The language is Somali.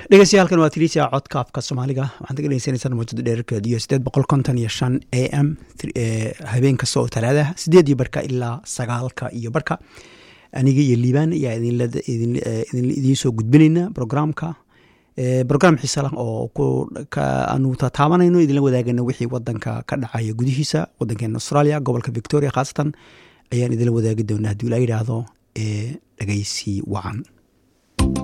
dhegeystayaaalkan waa tiriisa codka afka soomaaliga waxaad ka dhegeysaneysaan mawjada dheerarkeed iyo sideed boqol konton iyo shan a m habeen kasta oo talaadaha sideed iyo barka ilaa sagaalka iyo barka aniga iyo liibaan ayaa idiin soo gudbinayna programka brogram xiisa lah oo aanu tataabanayno idinla wadaagana wixii wadanka ka dhacaya gudihiisa wadankeena australia gobolka victoria khaasatan ayaan idinla wadaagi doonaa haddii la yidhaahdo dhegeysi wacan